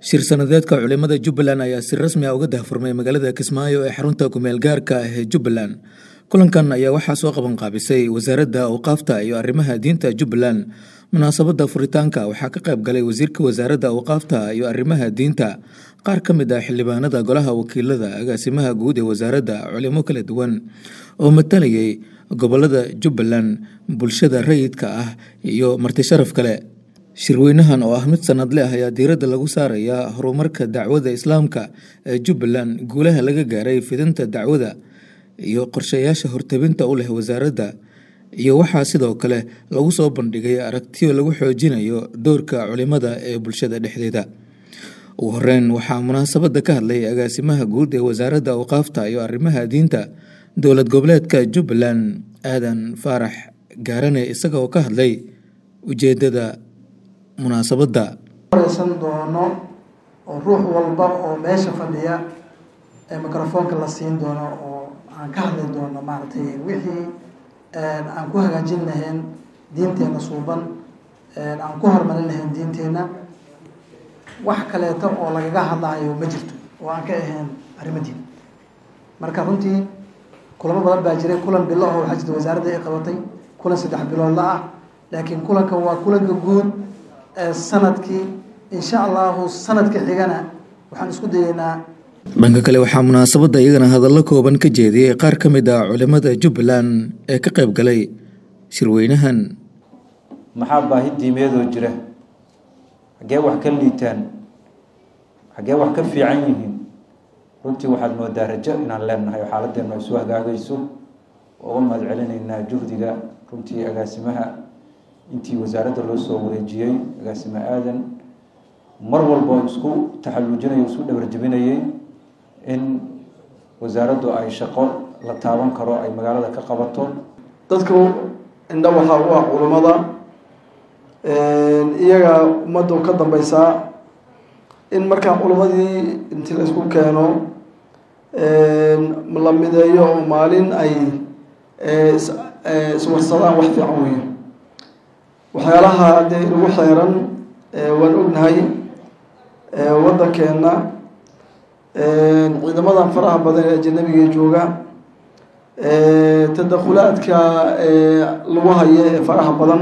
shir sanadeedka culimada jubbaland ayaa si rasmi ah uga dahfurmay magaalada kismaayo ee xarunta kumeel gaarka ah ee jubbaland kulankan ayaa waxaa soo qaban qaabisay wasaaradda awqaafta iyo arrimaha diinta jubbaland munaasabadda furitaanka waxaa ka qayb galay wasiirka wasaaradda awqaafta iyo arrimaha diinta qaar ka mid ah xildhibaanada golaha wakiilada agaasimaha guud ee wasaaradda culimo kala duwan oo matalayay gobolada jubbaland bulshada rayidka ah iyo marti sharaf kale shirweynahan oo ah mid sanadle ah ayaa diiradda lagu saarayaa horumarka dacwada islaamka ee jubbaland guulaha laga gaaray fidinta dacwada iyo qorshayaasha hortabinta u leh wasaaradda iyo waxaa sidoo kale lagu soo bandhigay aragtiyo lagu xoojinayo doorka culimada ee bulshada dhexdeeda ugu horeyn waxaa munaasabadda ka hadlay agaasimaha guud ee wasaaradda awqaafta iyo arrimaha diinta dowlad goboleedka jubbaland aadan faarax gaarane isaga oo ka hadlay ujeedada munaasabadda wareysan doono oo ruux walba oo meesha fadhiya ee microfoonka la siin doono oo aan ka hadli doono maaragtay wixii aan ku hagaajin lahayn diinteena suuban aan ku horumarin lahayn diinteena wax kaleeto oo lagaga hadlayo ma jirto oo aan ka ahayn arrimo diin marka runtii kulamo badan baa jiray kulan bilo oo waxaa jirta wasaaradda ay qabatay kulan saddex biloodla ah laakiin kulankan waa kulanka guud sanadkii insha allahu sanadka xigana waxaan isku dayeynaa dhanka kale waxaa munaasabadda iyagana hadallo kooban ka jeediyey qaar ka mid ah culimada jubbaland ee ka qayb galay shirweynahan maxaa baahi diimeedoo jira xaggee wax ka liitaan xaggee wax ka fiican yihiin runtii waxaad moodaa rajo inaan leenahay oo xaaladdeenu ay soo hagaagayso oo uga mahad celinaynaa juhdiga runtii agaasimaha intii wasaaradda loo soo wareejiyey agaasime aadan mar walba isku taxalluujinayay isku dhabarjebinayay in wasaaraddu ay shaqo la taaban karo ay magaalada ka qabato dadku indha waxaa u ah culummada iyaga ummaddu ka dambeysaa in markaa culummadii intii la isku keeno la mideeyo oo maalin ay iswarsadaan wax fiican weeye waxyaalaha dee lagu xeeran waan ognahay waddankeenna ciidamadan faraha badan ee ajanabiga jooga tadakhulaadka lagu hayo ee faraha badan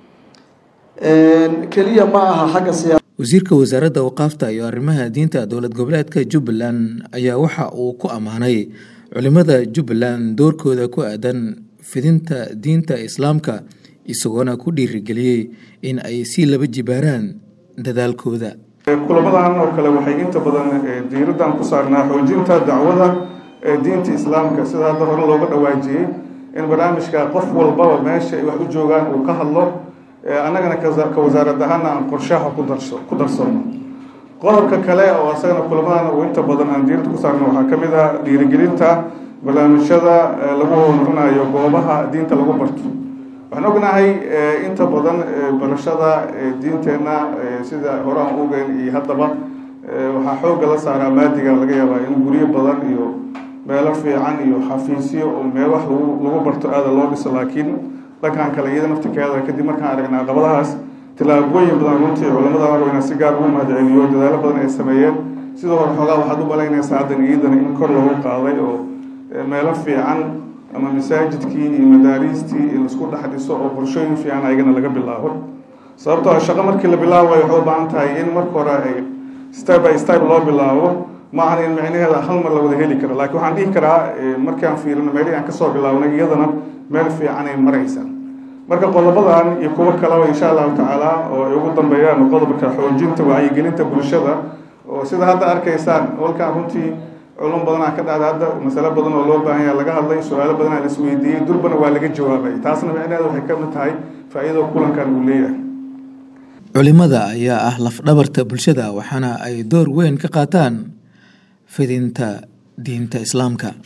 keliya ma aha xagga siyaa wasiirka wasaaradda awqaafta iyo arrimaha diinta dowlad goboleedka jubbaland ayaa waxa uu ku ammaanay culimada jubbaland doorkooda ku aadan fidinta diinta islaamka isagoona ku dhiirigeliyey in ay sii laba jibaaraan dadaalkooda kulamadan oo kale waxay inta badan diiraddan ku saarnaa xoojinta dacwada ee diinta islaamka sida hadda hore looga dhawaajiyey in barnaamijka qof walbaba meesha ay wax u joogaan uu ka hadlo annagana ka wasaarad ahaana aan qorshaha ku darsano qodobka kale oo isagana kulamadan uu inta badan aan diiradda ku saarno waxaa ka mid ah dhiirigelinta barnaamijyada lagu horumarinayo goobaha diinta lagu barto waxaan ognahay inta badan barashada diinteenna sida hore aan ogeyn iyo haddaba waxaa xoogga la saaraa maadiga laga yaabaa in guryo badan iyo meelo fiican iyo xafiisyo oo meel wax lagu lagu barto aada loo dhiso laakiin dhankan kale iyada naftirkeeda kadib markaan aragnay caqabadahaas tilaabooyin badan runtii culamada hore inaan si gaar ugu mahadceliyo dadaalo badan ay sameeyeen sidoo hore xoogaa waxaad u malaynaysaa haddan iidana in kor loogu qaaday oo meelo fiican ama masaajidkii iyo madaariistii in laisku dhex dhiso oo qorshooyin fiican ayagana laga bilaabo sababtoo shaqo markii la bilaabayo waxay u baahan tahay in marka hore ay step by step loo bilaabo ma ahan in micnaheeda hal mar la wada heli karo laakiin waxaan dhihi karaa markaan fiirino meelihii aan kasoo bilaabnay iyadana meel fiican ay maraysa marka qodobadan iyo kuwo kaleba insha allahu tacaala oo ay ugu dambeeyaan qodobka xoojinta wacyigelinta bulshada oo sida hadda arkaysaan walkaan runtii culum badanaa ka dhacda hadda masale badan oo loo baahan yaha laga hadlay su-aalo badanaa la isweydiiyey durbana waa laga jawaabay taasna micnaheeda waxay ka mid tahay faa-iidada kulankan uu leeyahay culimada ayaa ah lafdhabarta bulshada waxaana ay door weyn ka qaataan fidinta diinta islaamka